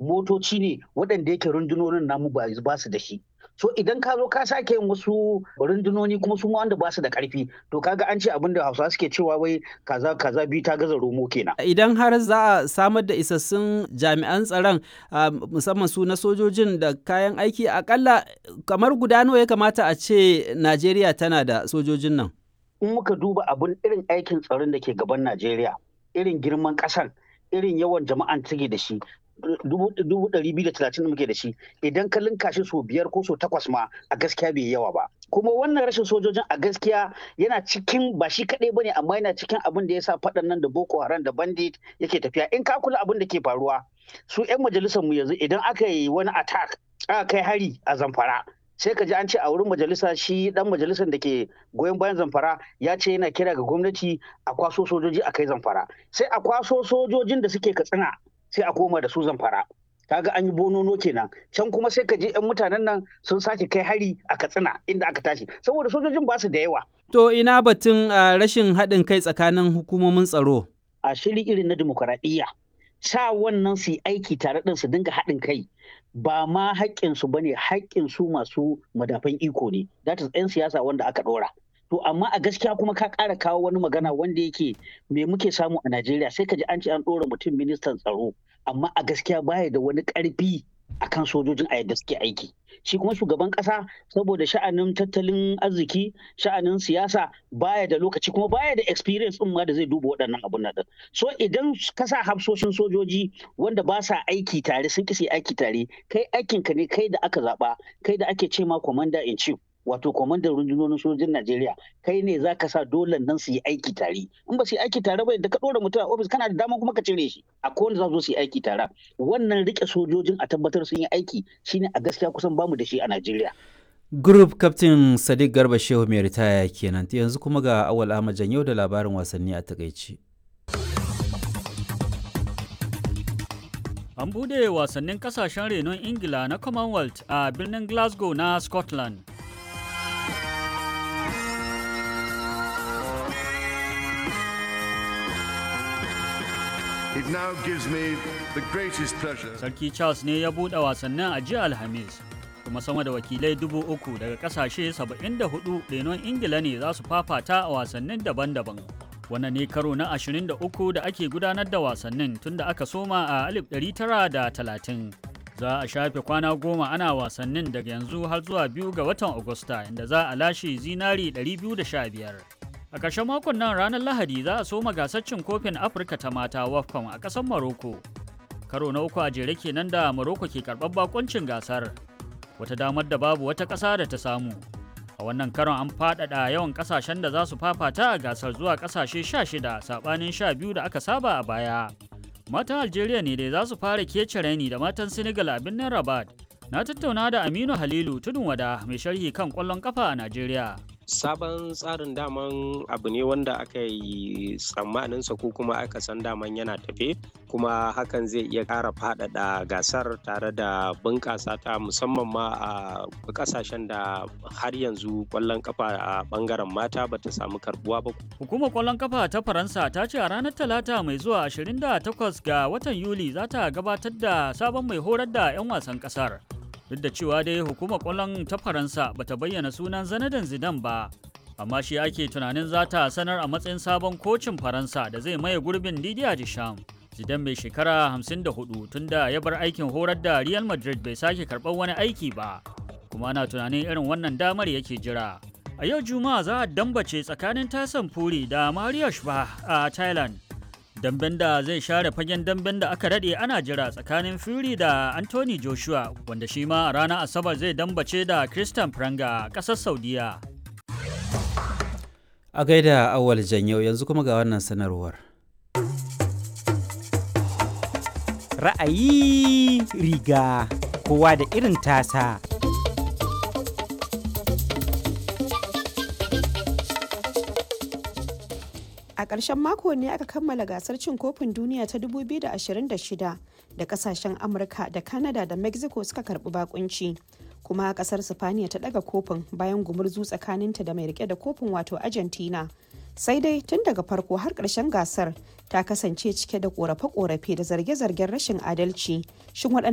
motoci ne waɗanda yake rundunonin namu ba su da shi so idan ka zo ka sake yin wasu rundunoni kuma su wanda ba su da karfi to kaga an ce abin da hausa suke cewa wai kaza kaza biyu ta gaza romo kenan idan har za a samar da isassun jami'an tsaron musamman su na sojojin da kayan aiki akalla kamar guda nawa ya kamata a ce najeriya tana da sojojin nan in muka duba abin irin aikin tsaron da ke gaban najeriya irin girman ƙasar irin yawan jama'an take da shi dubu ɗari biyu da talatin da muke da shi idan ka linka shi so biyar ko so takwas ma a gaskiya bai yawa ba kuma wannan rashin sojojin a gaskiya yana cikin ba shi kaɗai bane amma yana cikin abin da ya sa faɗan nan da boko haram da bandit yake tafiya in ka kula abin da ke faruwa su 'yan majalisar mu yanzu idan aka yi wani attack aka kai hari a zamfara sai ka ji an ce a wurin majalisa shi dan majalisar da ke goyon bayan zamfara ya ce yana kira ga gwamnati a kwaso sojoji a kai zamfara sai a kwaso sojojin da suke katsina sai a koma da su zamfara kaga an yi bonono kenan can kuma sai ka je yan mutanen nan sun sake kai hari a katsina inda aka tashi saboda sojojin ba su da yawa to ina batun rashin haɗin kai tsakanin hukumomin tsaro a shiri irin na dimokuraɗiyya sa wannan su yi aiki tare ɗin su dinga haɗin kai ba ma haƙƙinsu ba ne haƙƙinsu masu madafan iko ne that is 'yan siyasa wanda aka ɗora to amma a gaskiya kuma ka ƙara kawo wani magana wanda yake me muke samu a Najeriya sai ka ji an ce an ɗora mutum ministan tsaro amma a gaskiya baya da wani ƙarfi akan sojojin a yadda suke aiki shi kuma shugaban ƙasa saboda sha'anin tattalin arziki sha'anin siyasa baya da lokaci kuma baya da experience ɗin ma da zai duba waɗannan abun nan so idan ka sa hafsoshin sojoji wanda ba sa aiki tare sun kisi aiki tare kai aikinka ne kai da aka zaɓa kai da ake ce ma commander in chief wato kwamandan rundunonin sojojin Najeriya kai ne za ka sa dole nan su yi aiki tare in ba su yi aiki tare ba da ka ɗora mutum a ofis kana da dama kuma ka cire shi a kowane za su yi aiki tare wannan rike sojojin a tabbatar sun yi aiki shine a gaskiya kusan bamu da shi a Najeriya. Group Captain Sadiq Garba Shehu mai ritaya kenan yanzu kuma ga Awal Ahmad Janyo da labarin wasanni a takaici. An bude wasannin kasashen renon Ingila na Commonwealth a birnin Glasgow na Scotland. It now gives me the greatest pleasure. Sarki Charles ne ya buɗe wasannin a jiya Alhamis, kuma sama da wakilai dubu uku daga ƙasashe 74 renon Ingila ne za su fafata a wasannin daban-daban. Wannan ne karo na 23 da ake gudanar da wasannin tun da aka soma a 1930. Za a shafe kwana goma ana wasannin daga yanzu har zuwa biyu ga watan Agusta inda za a lashe zinari 215. A ƙarshen makon nan ranar Lahadi za a soma gasar cin kofin Afirka ta mata WAFCON a ƙasar Maroko. Karo na uku a jere kenan da Maroko ke karɓar bakoncin gasar. Wata damar da babu wata ƙasa da ta samu. A wannan karon an faɗaɗa yawan ƙasashen da za su fafata a gasar zuwa ƙasashe 16 saɓanin 12 da aka saba a baya. Matan Algeria ne dai za su fara kece raini da matan Senegal a birnin Rabat. Na tattauna da Aminu Halilu Tudun Wada mai sharhi kan ƙwallon ƙafa a Najeriya. sabon tsarin daman abu ne wanda aka yi tsammaninsa ko kuma aka san daman yana tafe kuma hakan zai iya ƙara faɗaɗa gasar tare da bunƙasa ta musamman ma a ƙasashen da har yanzu ƙwallon kafa a ɓangaren mata bata samu karbuwa ba. Hukumar ƙwallon kafa ta Faransa ta ce a ranar Talata mai zuwa 28 ga watan Yuli za ta gabatar da sabon mai horar da 'yan wasan ƙasar. duk da cewa dai hukumar kwallon ta faransa bata bayyana sunan zanadan zidan ba amma shi ake tunanin za ta sanar a matsayin sabon kocin faransa da zai maye gurbin didier deschamps zidan mai shekara 54 tunda ya bar aikin horar da real madrid bai sake karɓar wani aiki ba kuma ana tunanin irin wannan damar yake jira a yau juma'a za a dambace tsakanin tasan furi da mario shba a thailand damben da zai share fagen damben da aka daɗe ana jira tsakanin Fury da Anthony Joshua wanda shi ma a ranar Asabar zai dambace da Christian Pranga a ƙasar Saudiya. A gaida awal janyau yanzu kuma ga wannan sanarwar. Ra'ayi riga kowa da irin tasa. A ƙarshen mako ne aka kammala gasar cin kofin duniya ta 2026 da kasashen Amurka da Canada da Mexico suka karbi bakunci. Kuma kasar Sifaniya ta daga kofin bayan gumurzu tsakaninta da mai rike da kofin wato Argentina. Sai dai tun daga farko har ƙarshen gasar ta kasance cike da ƙorafe-ƙorafe da zarge-zargen rashin adalci. Shin